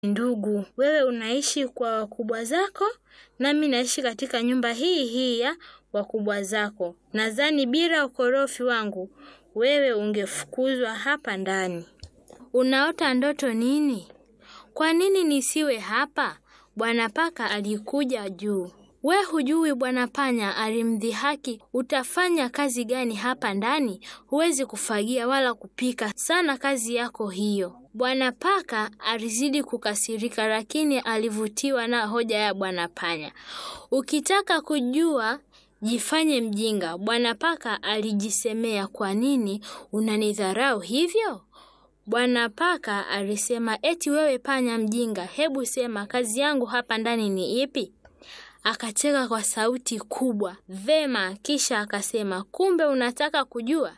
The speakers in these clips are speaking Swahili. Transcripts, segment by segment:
ndugu. Wewe unaishi kwa wakubwa zako, nami naishi katika nyumba hii hii ya wakubwa zako. Nadhani bila ukorofi wangu, wewe ungefukuzwa hapa ndani. Unaota ndoto nini? Kwa nini nisiwe hapa? Bwana Paka alikuja juu. We hujui Bwana Panya alimdhihaki. Utafanya kazi gani hapa ndani? Huwezi kufagia wala kupika, sana kazi yako hiyo. Bwana Paka alizidi kukasirika, lakini alivutiwa na hoja ya Bwana Panya. Ukitaka kujua jifanye mjinga. Bwana Paka alijisemea, kwa nini unanidharau hivyo? Bwana Paka alisema, eti wewe panya mjinga, hebu sema kazi yangu hapa ndani ni ipi? Akacheka kwa sauti kubwa. Vema, kisha akasema, kumbe unataka kujua?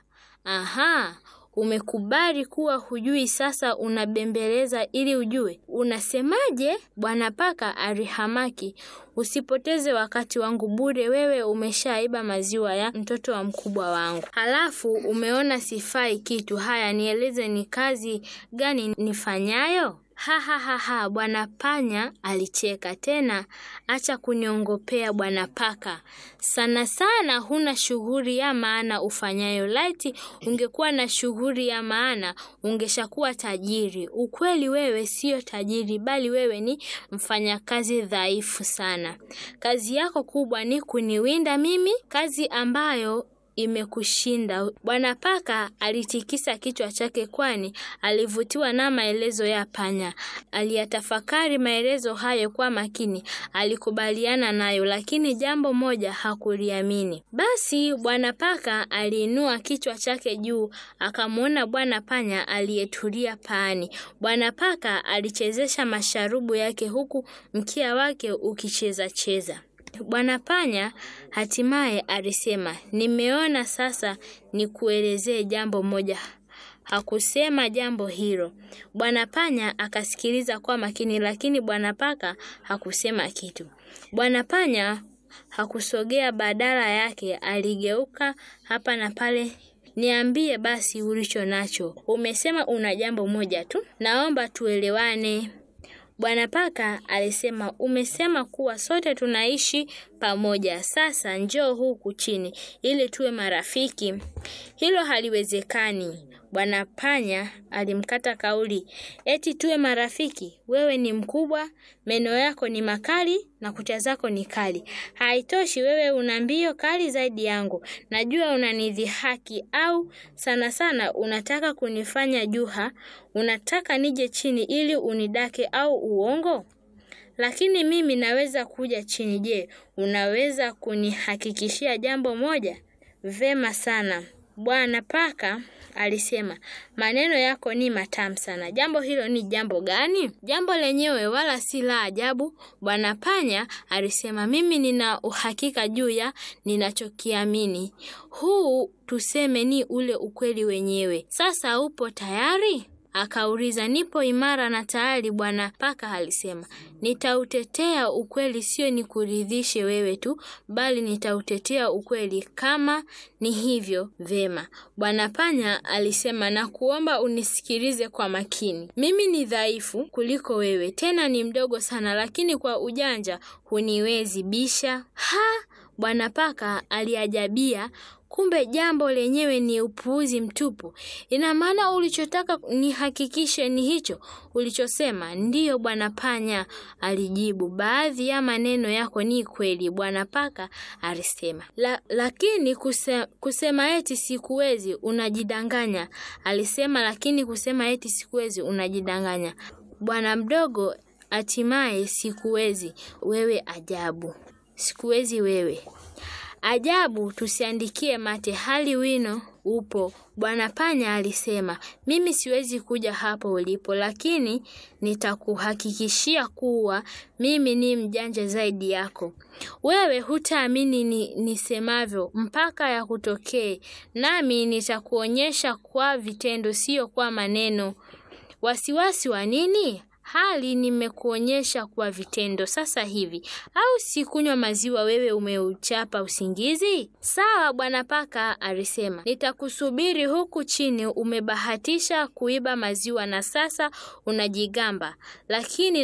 Aha, umekubali kuwa hujui, sasa unabembeleza ili ujue. Unasemaje? Bwana Paka alihamaki. Usipoteze wakati wangu bure, wewe umeshaiba maziwa ya mtoto wa mkubwa wangu, halafu umeona sifai kitu. Haya, nieleze ni kazi gani nifanyayo? Ha, ha, ha, ha. Bwana Panya alicheka tena. Acha kuniongopea Bwana Paka, sana sana huna shughuli ya maana ufanyayo. Laiti ungekuwa na shughuli ya maana ungeshakuwa tajiri. Ukweli wewe siyo tajiri, bali wewe ni mfanyakazi dhaifu sana. Kazi yako kubwa ni kuniwinda mimi, kazi ambayo imekushinda. Bwana Paka alitikisa kichwa chake, kwani alivutiwa na maelezo ya panya. Aliyatafakari maelezo hayo kwa makini, alikubaliana nayo, lakini jambo moja hakuliamini. Basi Bwana Paka aliinua kichwa chake juu, akamwona Bwana Panya aliyetulia paani. Bwana Paka alichezesha masharubu yake huku mkia wake ukicheza cheza. Bwana Panya hatimaye alisema, nimeona sasa nikuelezee jambo moja. Hakusema jambo hilo. Bwana Panya akasikiliza kwa makini, lakini Bwana Paka hakusema kitu. Bwana Panya hakusogea, badala yake aligeuka hapa na pale. Niambie basi ulicho nacho. Umesema una jambo moja tu, naomba tuelewane. Bwana Paka alisema, umesema kuwa sote tunaishi pamoja. Sasa njoo huku chini ili tuwe marafiki. Hilo haliwezekani. Bwana Panya alimkata kauli. Eti tuwe marafiki? Wewe ni mkubwa, meno yako ni makali na kucha zako ni kali. Haitoshi, wewe una mbio kali zaidi yangu. Najua unanidhihaki, au sana sana unataka kunifanya juha. Unataka nije chini ili unidake, au uongo? Lakini mimi naweza kuja chini. Je, unaweza kunihakikishia jambo moja? Vema sana. Bwana Paka alisema, maneno yako ni matamu sana. Jambo hilo ni jambo gani? Jambo lenyewe wala si la ajabu. Bwana Panya alisema, mimi nina uhakika juu ya ninachokiamini. Huu tuseme ni ule ukweli wenyewe. Sasa upo tayari? Akauliza. Nipo imara na tayari, Bwana Paka alisema. Nitautetea ukweli, sio nikuridhishe wewe tu, bali nitautetea ukweli. Kama ni hivyo, vema. Bwana Panya alisema, na kuomba unisikilize kwa makini. Mimi ni dhaifu kuliko wewe, tena ni mdogo sana, lakini kwa ujanja huniwezi bisha. Ha! Bwana Paka aliajabia. Kumbe jambo lenyewe ni upuuzi mtupu. Ina maana ulichotaka nihakikishe ni hicho ulichosema? Ndiyo, Bwana Panya alijibu. Baadhi ya maneno yako ni kweli, Bwana Paka alisema. La, lakini kuse, kusema eti sikuwezi unajidanganya, alisema. Lakini kusema eti sikuwezi unajidanganya, bwana mdogo. Hatimaye sikuwezi wewe, ajabu. Sikuwezi wewe Ajabu, tusiandikie mate hali wino upo. Bwana Panya alisema, mimi siwezi kuja hapo ulipo, lakini nitakuhakikishia kuwa mimi ni mjanja zaidi yako. Wewe hutaamini ni nisemavyo mpaka ya kutokee, nami nitakuonyesha kwa vitendo, sio kwa maneno. Wasiwasi wa nini? hali nimekuonyesha kwa vitendo sasa hivi, au sikunywa maziwa wewe umeuchapa usingizi? Sawa bwana paka, alisema, nitakusubiri huku chini. Umebahatisha kuiba maziwa na sasa unajigamba, lakini